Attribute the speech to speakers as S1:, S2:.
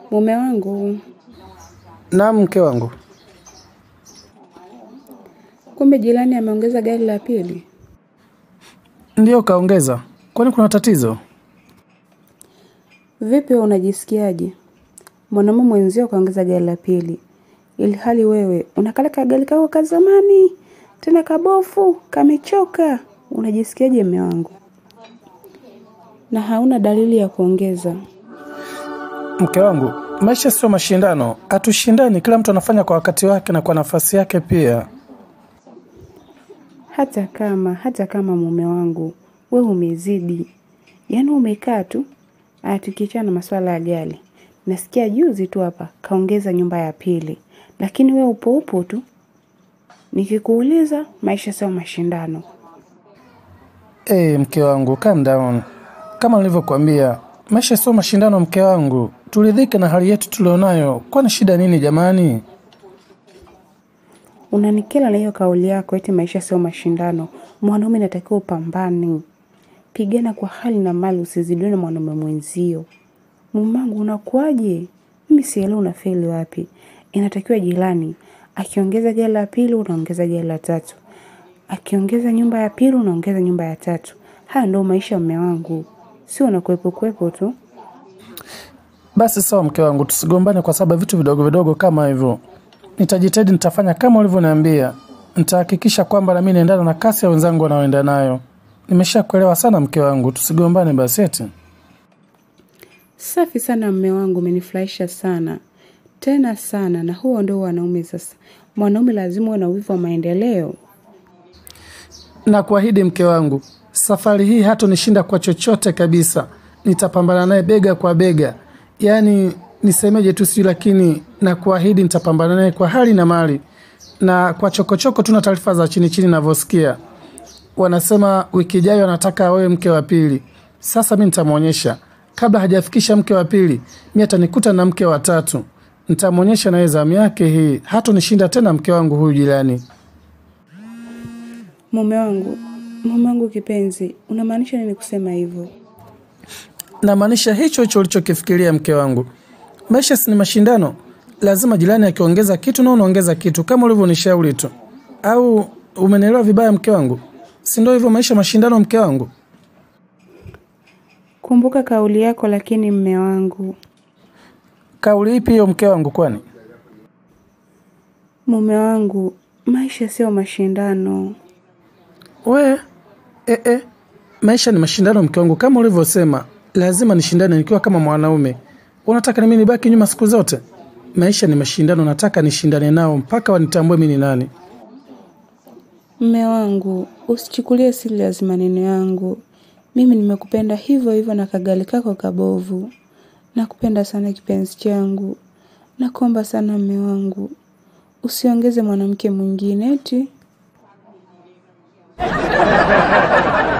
S1: Mume wangu,
S2: Naam, mke wangu.
S1: kumbe jirani ameongeza gari la pili.
S2: Ndiyo kaongeza. Kwani kuna tatizo?
S1: Vipi wewe unajisikiaje? Mwanaume mwenzio kaongeza gari la pili, ili hali wewe unakala kagari kako ka zamani tena kabofu kamechoka. Unajisikiaje mme wangu? Na hauna dalili ya kuongeza.
S2: Mke wangu, maisha sio mashindano. Hatushindani, kila mtu anafanya kwa wakati wake na kwa nafasi yake pia.
S1: Hata kama hata kama mume wangu we umezidi, yaani umekaa tu. Aya, tukiachana na masuala ya gari, nasikia juzi tu hapa kaongeza nyumba ya pili, lakini we upo upo tu. Nikikuuliza, maisha sio mashindano.
S2: Hey, mke wangu, calm down. Kama nilivyokuambia, maisha sio mashindano. Mke wangu, turidhike na hali yetu tulionayo. Kwani shida nini jamani?
S1: Unanikela na hiyo kauli yako eti maisha sio mashindano. Mwanaume natakiwa upambane, pigana kwa hali na mali, usizidiwe na mwanaume mwenzio. Mumangu, unakuwaje? Mimi sielewi unafeli wapi. Inatakiwa jirani akiongeza gari la pili, unaongeza gari la tatu, akiongeza nyumba ya pili, unaongeza nyumba ya tatu. Haya ndio maisha mme wangu, sio unakuwepo kuwepo tu.
S2: Basi sawa, mke wangu, tusigombane kwa sababu ya vitu vidogo vidogo kama hivyo. Nitajitahidi, nitafanya kama ulivyoniambia. Nitahakikisha kwamba nami naendana na kasi ya wenzangu wanaoenda nayo. Nimeshakuelewa sana mke wangu, tusigombane basi eti.
S1: Safi sana mme wangu, umenifurahisha sana tena sana. Na huo ndio wanaume sasa. Mwanaume lazima uwe na wivu wa maendeleo.
S2: Na kuahidi mke wangu, safari hii hatonishinda kwa chochote kabisa. Nitapambana naye bega kwa bega, yaani nisemeje tu sijui, lakini na kuahidi nitapambana naye kwa hali na mali. Na kwa chokochoko, tuna taarifa za chini chini navyosikia, wanasema wiki ijayo anataka awe mke wa pili. Sasa mi nitamwonyesha, kabla hajafikisha mke wa pili, mi atanikuta na mke wa tatu. Nitamwonyesha naye zamu yake hii, hatonishinda tena mke wangu huyu jirani.
S1: Mume wangu, mume wangu kipenzi, unamaanisha nini kusema hivyo?
S2: namaanisha hicho hicho ulichokifikiria mke wangu. Maisha si ni mashindano, lazima jirani akiongeza kitu na unaongeza kitu kama ulivyonishauri tu, au umenielewa vibaya mke wangu? Si ndio hivyo maisha mashindano mke wangu?
S1: Kumbuka kauli yako, lakini mme wangu,
S2: Kauli ipi hiyo mke wangu? Kwani
S1: mume wangu, maisha sio mashindano.
S2: we e, e, maisha ni mashindano mke wangu, kama ulivyosema, lazima nishindane nikiwa kama mwanaume. Unataka nimi nibaki nyuma siku zote? Maisha ni mashindano, nataka nishindane nao mpaka wanitambue mimi ni nani.
S1: Mme wangu, usichukulie serious maneno yangu. Mimi nimekupenda hivyo hivyo na kagali kako kabovu. Nakupenda sana kipenzi changu. Nakuomba sana mme wangu, usiongeze mwanamke mwingine eti.